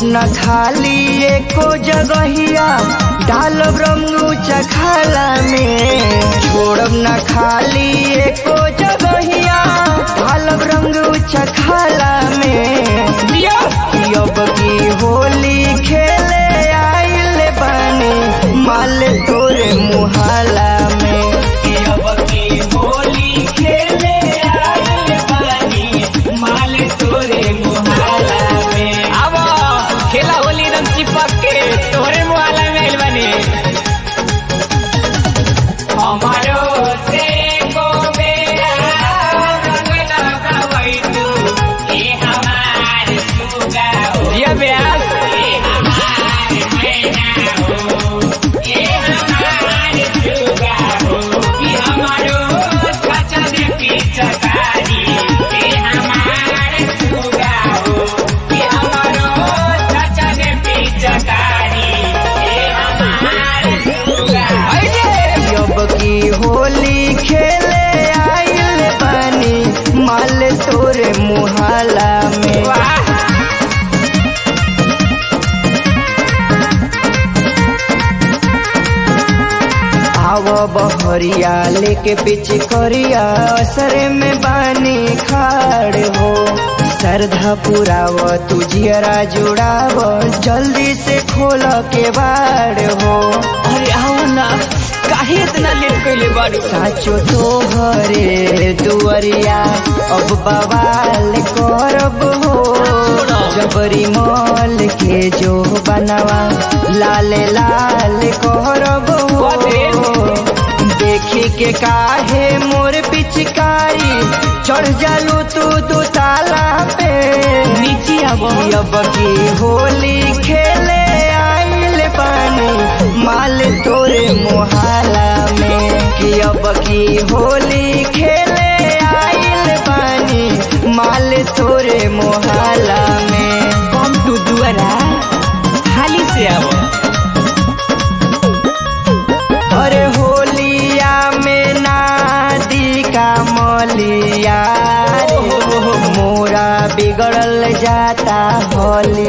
न खाली एको जगहिया डालब रंगू चखाला में छोड़ब न खाली एको जगहिया डालब रंगू चखाला में अब की होली खेले आइल बानी माल तोरे मुहाला में अब की होली खेले आइल बानी माल तोरे मुहाला में अब खेला होली रंग चिपक के तोहरे मुहाला में आइल बानी हमारो से को बेरा रंग लगावई तू ये हमार सुगा हो ये ब्यास ये हमार मैना हो ये हमार सुगा हो ये हमारो सचा दे पिचकारी ये हमार सुगा हो ये हमारो सचा दे पिचकारी ये हमार सुगा अब की होली खेले आइल बानी माल तोरे मुहाला में वाह आव बहरिया लेके पीछे करिया असरे में बानी खाड़ हो श्रद्धा पुराव तू जियरा जुड़ाव जल्दी से खोल के बाड़ हो अरे आओ ना काहे इतना लेट कइले बाड़ू साचो तो हरे दुअरिया अब बवाल करब हो जबरी मॉल के जो बनवा लाल लाल करब हो देखी के काहे मोर पिचकारी चढ़ जालू तू दू ताला पे नीचे आबो अब की होली खेले आइल बानी माल तोरे मोहाला में कि अब की होली खेले आइल बानी माल तोरे मोहाला में कम टू दुआरा हाली से आबो अरे होलिया में नादी का मलिया रे, मोरा बिगड़ल जाता होली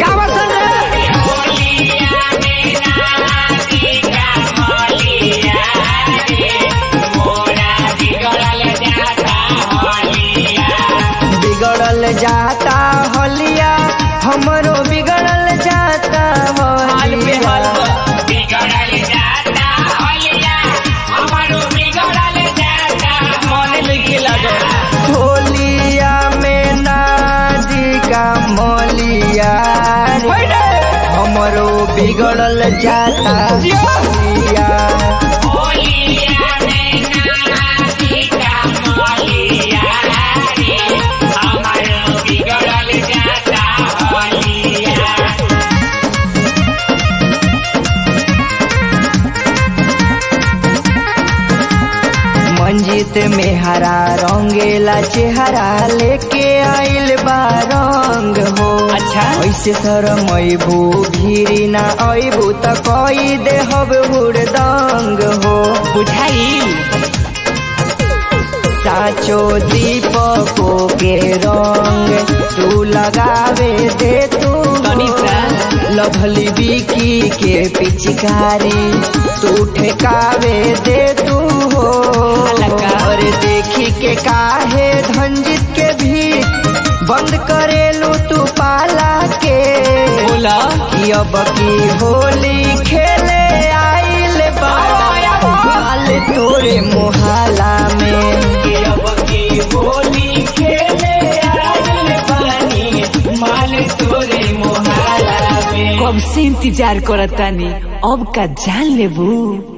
बिगड़ल जाता होलिया हमरो बिगड़ल जाता हाल पे हाल होलिया बिगड़ल जाता होलिया हमारो बिगड़ल जाता मन लिखे लागो होलिया में नादी का मलिया रे, हमरो बिगड़ल जाता होलिया होलिया में नाची का मोलिया रे हमारो बिगड़ल जाता होलिया मंजित में हरा रंगेला चेहरा लेके आइल बा रंग हो अच्छा। ऐसे शरमैबू भीरी ना अबू त कई देहब हुड़दंग हो बुझाई साचो दीपको के रंग तू लगावे दे तू तनी सा। लभली बिकी के पिचकारी तू ठेकावे दे तू हो हलका। और देखी के काहे धंजित के भी बंद करेलू तू पाला के बोला कि अब की होली खेले आइल बाल तोरे मोहाला में कि अब की होली खेले आइल बानी माल तोरे मोहाला में कब से इंतजार करतानी अब का जान लेबू